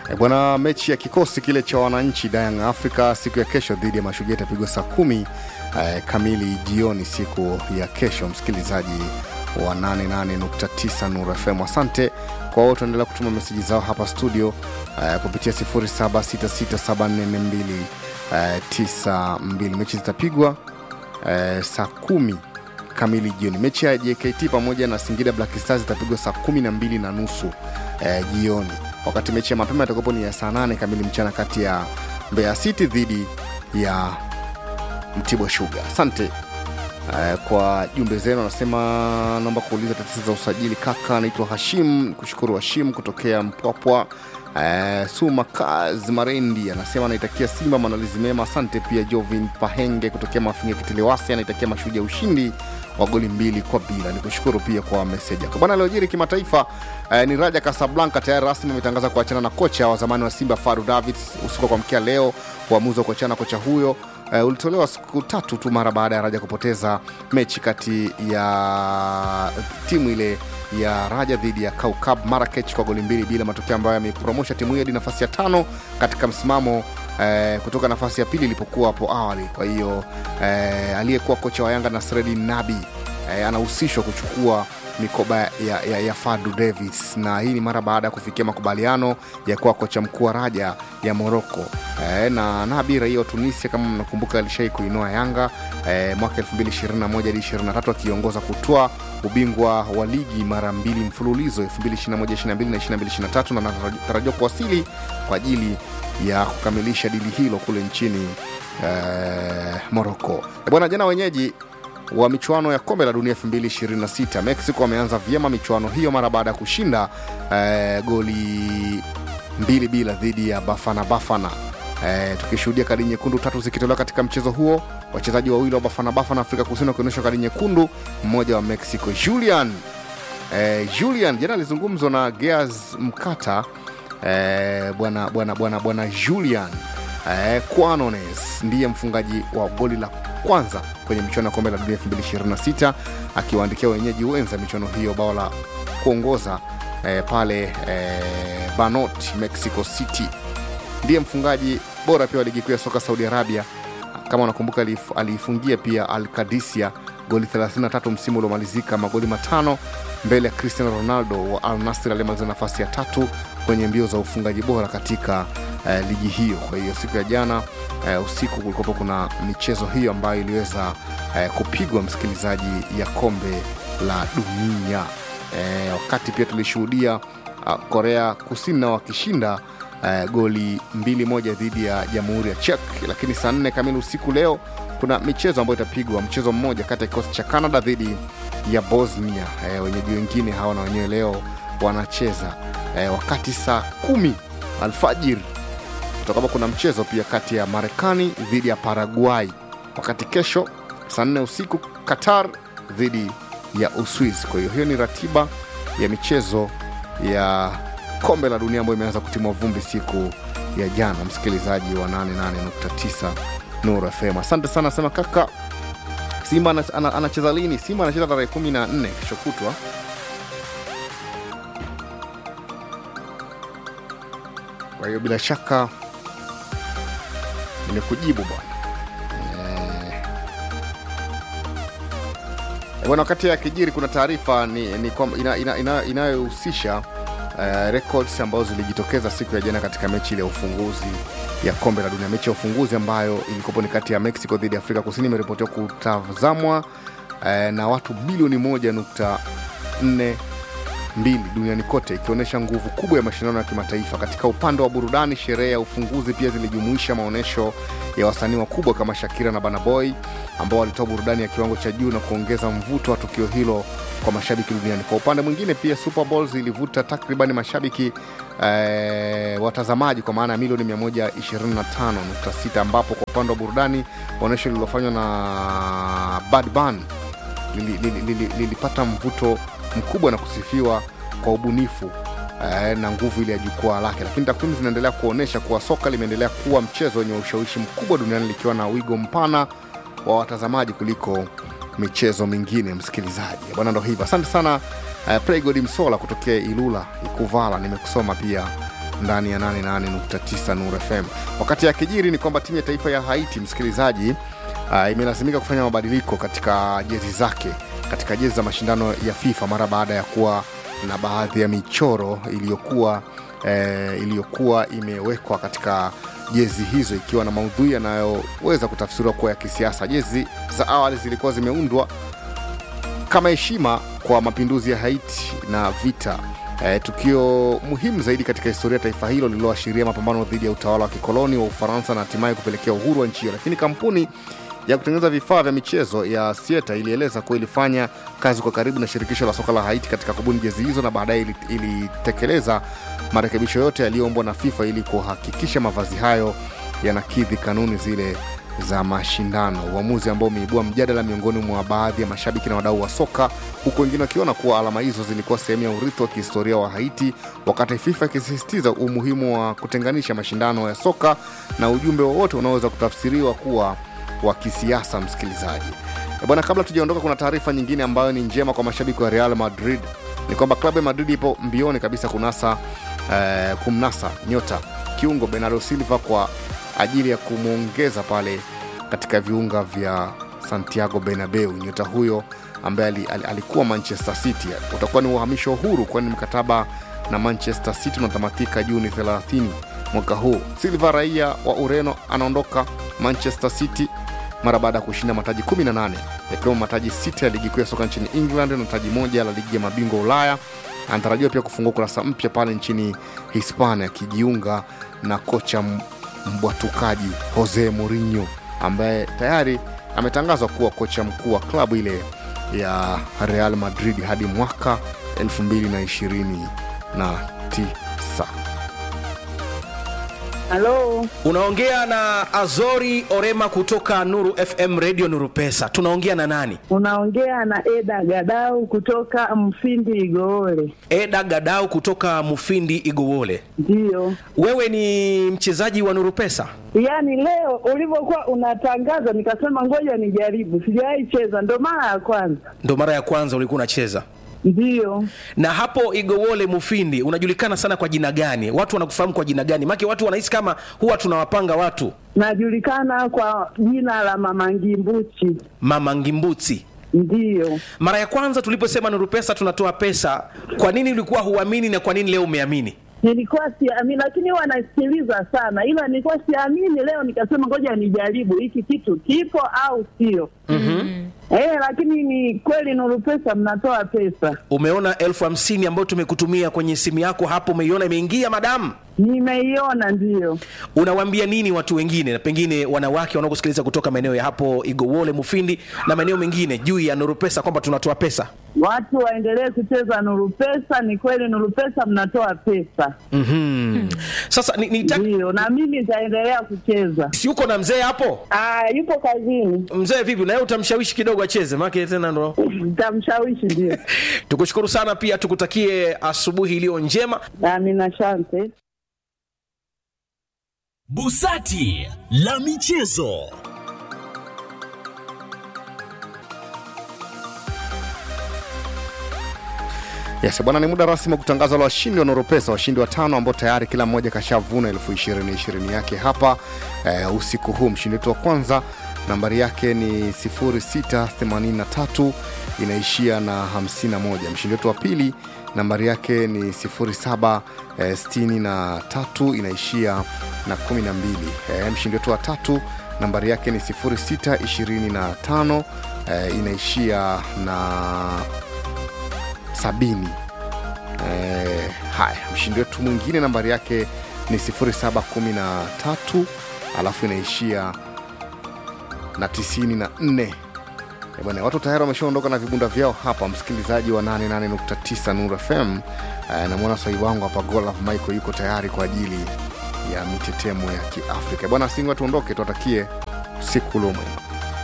E bwana, mechi ya kikosi kile cha wananchi Young Africa siku ya kesho dhidi ya Mashujaa itapigwa saa kumi eh, kamili jioni siku ya kesho. Msikilizaji wa 88.9 Nuru FM, asante kwa wote endelea kutuma meseji zao hapa studio eh, kupitia 0766744292. Mechi zitapigwa eh, saa kumi kamili jioni. Mechi ya JKT pamoja na Singida Black Stars itapigwa saa kumi na mbili na nusu eh, jioni, wakati mechi ya mapema itakuwapo ni ya saa nane kamili mchana kati ya Mbeya City dhidi ya Mtibwa Sugar. Asante eh, kwa jumbe zenu. Anasema naomba kuuliza tatizo za usajili kaka. Anaitwa Hashim, kushukuru Hashim kutokea Mpwapwa. Eh, Sumakaz Marendi anasema anaitakia Simba maandalizi mema. Asante pia Jovin Pahenge kutokea Mafinga Kitiliwasi anaitakia Mashujaa ushindi wa goli mbili kwa bila. Ni kushukuru pia kwa meseji yako bwana. Aliojiri kimataifa eh, ni Raja Casablanca tayari rasmi ametangaza kuachana na kocha wa zamani wa Simba Faru Davids usiku kwa mkia leo. Uamuzi wa kuachana na kocha huyo uh, ulitolewa siku tatu tu mara baada ya Raja kupoteza mechi kati ya timu ile ya Raja dhidi ya Kaukab Marakech kwa goli mbili bila, matokeo ambayo yamepromosha timu hiyo hadi nafasi ya tano katika msimamo eh, kutoka nafasi ya pili ilipokuwa hapo awali. Kwa hiyo eh, aliyekuwa kocha wa Yanga Nasreddin Nabi eh, anahusishwa kuchukua mikoba ya, ya, ya Fadu Davis, na hii ni mara baada ya kufikia makubaliano ya kuwa kocha mkuu wa Raja ya Moroko. E, na Nabi raia wa Tunisia kama mnakumbuka, alishai kuinoa Yanga e, mwaka 2021 hadi 23 akiongoza kutwaa ubingwa wa ligi mara mbili mfululizo 2021 22 na 22 23, na anatarajiwa kuwasili kwa ajili ya kukamilisha dili hilo kule nchini e, Moroko. E, bwana jana wenyeji wa michuano ya kombe la dunia 2026 Mexico wameanza vyema michuano hiyo mara baada ya kushinda eh, goli mbili bila dhidi ya Bafana Bafana. Eh, tukishuhudia kadi nyekundu tatu zikitolewa katika mchezo huo, wachezaji wawili wa Bafana Bafana Afrika Kusini wakionyeshwa kadi nyekundu, mmoja wa Mexico Julian eh, Julian jana alizungumzwa na Gears Mkata eh, bwana bwana bwana bwana Julian eh, Quanones ndiye mfungaji wa goli la kwanza kwenye michuano ya kombe la dunia 2026 akiwaandikia wenyeji wenza michuano hiyo bao la kuongoza eh, pale eh, Banot Mexico City. Ndiye mfungaji bora pia wa ligi kuu ya soka Saudi Arabia. Kama unakumbuka, aliifungia pia Al Kadisia goli 33 msimu uliomalizika, magoli matano mbele ya Cristiano Ronaldo wa Al Nassr aliyemaliza nafasi ya tatu kwenye mbio za ufungaji bora katika uh, ligi hiyo. Kwa hiyo siku ya jana uh, usiku kulikuwapo kuna michezo hiyo ambayo iliweza uh, kupigwa msikilizaji, ya kombe la dunia uh, wakati pia tulishuhudia uh, Korea Kusini nao wakishinda uh, goli mbili moja dhidi ya Jamhuri ya Czech. Lakini saa nne kamili usiku leo kuna michezo ambayo itapigwa, mchezo mmoja kati ya kikosi cha Canada dhidi ya Bosnia. Uh, wenyeji wengine hawa na wenyewe leo wanacheza uh, wakati saa kumi alfajiri kutakuwa kuna mchezo pia kati ya Marekani dhidi ya Paraguay, wakati kesho saa nne usiku Qatar dhidi ya Uswizi. Kwa hiyo hiyo ni ratiba ya michezo ya kombe la dunia ambayo imeanza kutimwa vumbi siku ya jana. Msikilizaji wa 88.9 Nuru FM, asante sana. Sema kaka, Simba anacheza lini? Simba anacheza tarehe 14 kesho kutwa kwa hiyo bila shaka nimekujibu bwana e, bwana. Wakati ya kijiri kuna taarifa ni, ni inayohusisha ina, ina uh, records ambazo zilijitokeza siku ya jana katika mechi ile ya ufunguzi ya kombe la dunia. Mechi ya ufunguzi ambayo ilikopo ni kati ya Mexico dhidi ya Afrika Kusini imeripotiwa kutazamwa uh, na watu bilioni moja nukta nne mbili duniani kote ikionyesha nguvu kubwa ya mashindano ya kimataifa. Katika upande wa burudani, sherehe ya ufunguzi pia zilijumuisha maonyesho ya wasanii wakubwa kama Shakira na Burna Boy ambao walitoa burudani ya kiwango cha juu na kuongeza mvuto wa tukio hilo kwa mashabiki duniani. Kwa upande mwingine, pia Super Bowl zilivuta takribani mashabiki eh, watazamaji kwa maana ya milioni 125.6 ambapo kwa upande wa burudani onyesho lililofanywa na Bad Bunny lilipata li, li, li, li, li mvuto mkubwa na kusifiwa kwa ubunifu eh, na nguvu ile ya jukwaa lake. Lakini takwimu zinaendelea kuonyesha kuwa soka limeendelea kuwa mchezo wenye ushawishi mkubwa duniani likiwa na wigo mpana wa watazamaji kuliko michezo mingine. Msikilizaji bwana, ndo hivyo. Asante sana eh, Pregod Msola kutokea Ilula Ikuvala, nimekusoma pia ndani ya 88.9 Nuru FM. Wakati yakijiri ni kwamba timu ya taifa ya Haiti, msikilizaji, uh, imelazimika kufanya mabadiliko katika jezi zake katika jezi za mashindano ya FIFA mara baada ya kuwa na baadhi ya michoro iliyokuwa eh, iliyokuwa imewekwa katika jezi hizo ikiwa na maudhui yanayoweza kutafsiriwa kuwa ya kisiasa. Jezi za awali zilikuwa zimeundwa kama heshima kwa mapinduzi ya Haiti na vita eh, tukio muhimu zaidi katika historia ya taifa hilo lililoashiria mapambano dhidi ya utawala wa kikoloni wa Ufaransa na hatimaye kupelekea uhuru wa nchi hiyo. Lakini kampuni ya kutengeneza vifaa vya michezo ya Sieta ilieleza kuwa ilifanya kazi kwa karibu na shirikisho la soka la Haiti katika kubuni jezi hizo na baadaye ili- ilitekeleza marekebisho yote yaliyoombwa na FIFA ili kuhakikisha mavazi hayo yanakidhi kanuni zile za mashindano, uamuzi ambao umeibua mjadala miongoni mwa baadhi ya mashabiki na wadau wa soka, huku wengine wakiona kuwa alama hizo zilikuwa sehemu ya urithi wa kihistoria wa Haiti, wakati FIFA ikisisitiza umuhimu wa kutenganisha mashindano ya soka na ujumbe wowote unaoweza kutafsiriwa kuwa wa kisiasa. Msikilizaji Eh, bwana, kabla tujaondoka, kuna taarifa nyingine ambayo ni njema kwa mashabiki wa Real Madrid, ni kwamba klabu ya Madrid ipo mbioni kabisa kunasa eh, kumnasa nyota kiungo Bernardo Silva kwa ajili ya kumwongeza pale katika viunga vya Santiago Bernabeu. Nyota huyo ambaye ali, ali, alikuwa Manchester City utakuwa ni uhamisho huru, kwani mkataba na Manchester City unatamatika Juni 30 mwaka huu. Silva raia wa Ureno anaondoka Manchester City mara baada ya kushinda mataji 18 yakiwemo mataji sita ya ligi kuu ya soka nchini England na taji moja la ligi ya mabingwa Ulaya. Anatarajiwa pia kufungua ukurasa mpya pale nchini Hispania akijiunga na kocha m- mbwatukaji Jose Mourinho ambaye tayari ametangazwa kuwa kocha mkuu wa klabu ile ya Real Madrid hadi mwaka 2029. Halo, Unaongea na Azori Orema kutoka Nuru FM Radio Nuru Pesa. Tunaongea na nani? unaongea na Eda Gadau kutoka Mfindi Igoole. Eda Gadau kutoka Mufindi Igowole. Ndiyo, Wewe ni mchezaji wa Nuru Pesa? yaani leo ulivyokuwa unatangaza nikasema ngoja nijaribu, sijawahi cheza, ndo mara ya kwanza. Ndo mara ya kwanza ulikuwa unacheza. Ndiyo, Na hapo Igowole Mufindi unajulikana sana kwa jina gani? Watu wanakufahamu kwa jina gani? Maana watu wanahisi kama huwa tunawapanga watu najulikana kwa jina la Mama Ngimbuchi. Mama Ngimbuti. Ndiyo, Mara ya kwanza tuliposema Nuru Pesa tunatoa pesa, kwa nini ulikuwa huamini na kwa nini leo umeamini? nilikuwa siamini, lakini huwa nasikiliza sana, ila nilikuwa siamini. Leo nikasema ngoja nijaribu, hiki kitu kipo au sio? Eh, lakini ni kweli Nuru Pesa mnatoa pesa. Umeona elfu hamsini ambayo tumekutumia kwenye simu yako hapo, umeiona imeingia madamu? Nimeiona, ndiyo. Unawaambia nini watu wengine, na pengine wanawake wanaokusikiliza kutoka maeneo ya hapo Igowole, Mufindi na maeneo mengine juu ya Nuru Pesa kwamba tunatoa pesa? Watu waendelee kucheza Nuru Pesa. Ni kweli Nuru Pesa mnatoa pesa, mm Sasa ni, ni ndiyo, na mimi nitaendelea kucheza. si uko na mzee hapo? Ah, yupo kazini, Mzee vipi, na yeye utamshawishi kidogo acheze, maana tena ndo nitamshawishi. Ndio, tukushukuru sana, pia tukutakie asubuhi iliyo njema. amina, asante. Busati la michezo. Yes, bwana, ni muda rasmi wa kutangaza la washindi wa Noropesa, washindi watano ambao tayari kila mmoja kashavuna elfu ishirini ishirini yake hapa eh, usiku huu. Mshindi wetu wa kwanza nambari yake ni 0683 inaishia na 51. Mshindi wetu wa pili nambari yake ni 0763 inaishia na 12. Eh, mshindi wetu wa tatu nambari yake ni 0625 eh, inaishia na sabini. Eh, haya, mshindi wetu mwingine nambari yake ni 0713 alafu inaishia na 94. Eh, Bwana, watu tayari wameshaondoka na vibunda vyao hapa, msikilizaji wa 88.9 Nuru FM. Eh, namwona sahi wangu hapa Golaf Michael yuko tayari kwa ajili ya mitetemo ya Kiafrika. Bwana, singi watuondoke, tuwatakie siku lomwema.